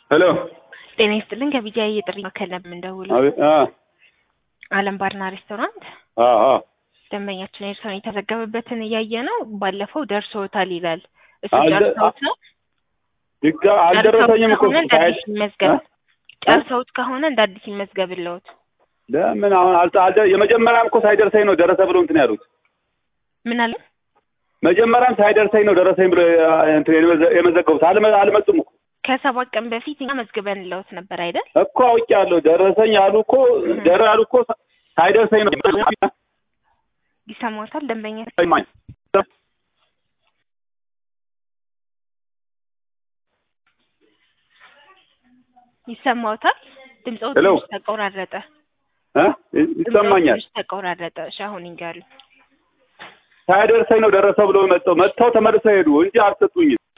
ሄሎ ጤና ይስጥልን ከቢጃይ የጥሪ ማዕከል ነበር የምንደውለው። አቤት አ አለም ባርና ሬስቶራንት አ አ ደንበኛችን ኤርትራን የተዘገበበትን እያየ ነው። ባለፈው ደርሶታል ይላል። እሱ አልደ- ጨርሰውት ነው ድጋ አልደረሰኝም እኮ ከሆነ እንደ ሳይድ አዲስ ይመዝገብ። ጨርሰውት ከሆነ እንደ አዲስ ይመዝገብልዎት። ለምን አሁን አልተ አልደ የመጀመሪያም እኮ ሳይደርሰኝ ነው ደረሰ ብሎ እንትን ያሉት። ምን አለ መጀመሪያም ሳይደርሰኝ ነው ደረሰኝ ብሎ አ- እንትን የመዘ- የመዘገቡት። አልመ- አልመጡም እኮ ከሰባት ቀን በፊት እኛ መዝግበንልዎት ነበር አይደል? እኮ አውቄያለሁ። ደረሰኝ አሉ እኮ ደረ አሉ እኮ ሳይደርሰኝ ነው ይሰማዎታል ደንበኛ ይሰማኝ ይሰማዎታል? ድምፅዎ ሄሎ። ትንሽ ተቆራረጠ። እ ድምፅዎ ይሰማኛል። ትንሽ ተቆራረጠ። እሺ አሁን ይንገሩ። ሳይደርሰኝ ነው ደረሰ ብሎ መጥተው መጥተው ተመልሰው ሄዱ እንጂ አልሰጡኝም።